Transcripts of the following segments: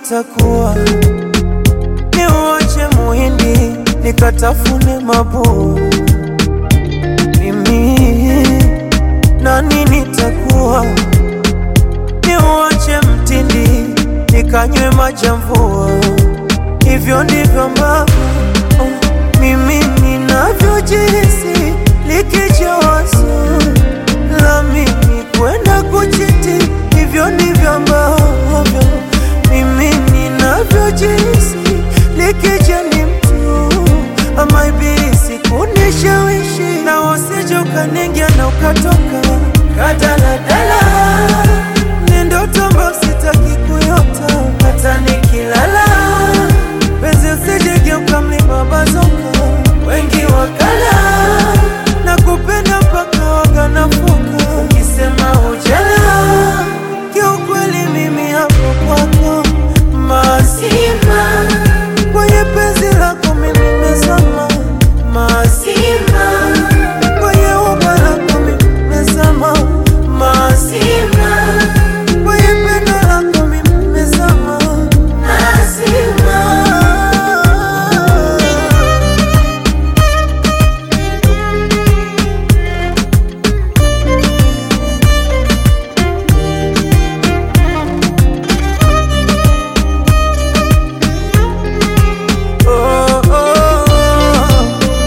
itakuwa niuache muhindi nikatafune mabua mimi nani nitakuwa niuache mtindi nikanywe majamvua hivyo ndivyo ambavyo oh, mimi ninavyojihisi likija wazo la mimi kwenda kuchiti hivyo ndivyo ambavyo mimi ninavyojihisi likija ni mtu ama ibilisi kunishawishi na usije ukaningia na ukatoka kadaladala ni ndoto ambayo sitaki kuyota hata nikilala penzi usijegeuka mlima bazoka wengi wakala na kupenda mpaka waganafuka ukisema ujala kiukweli mimi hapo kwako mazima kwenye penzi lako mimi nimezama mazima kwenye uba lako mimi nimezama mazima kwenye pendo lako mimi nimezama mazima Oh, oh, oh.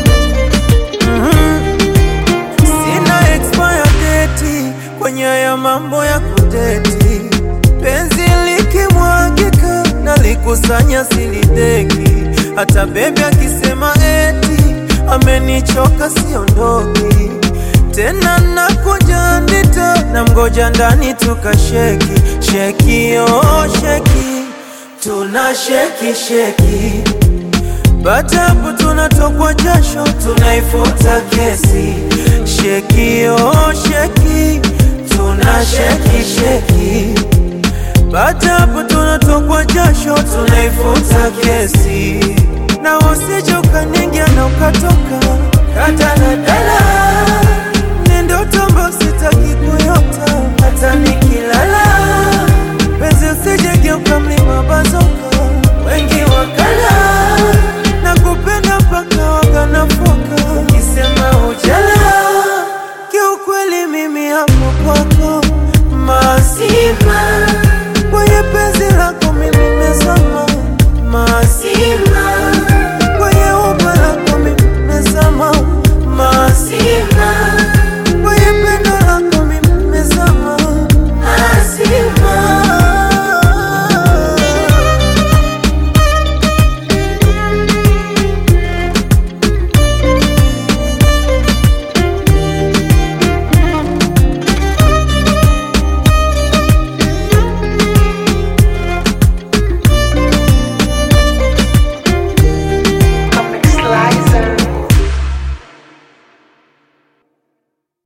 Mhm. Sina expire date kwenye haya mambo ya kudeti, penzi likimwagika na likusanya silideki, hata bebi akisema eti amenichoka siondoki tena, nakuja ndita na mgoja ndani tukasheki sheki, oh sheki, tuna sheki sheki Batapo tunatokwa jasho, tunaifuta kesi. Sheki oh sheki, tuna sheki sheki. Batapo tunatokwa jasho, tunaifuta kesi. Na usije ukaningia na ukatoka kadaladala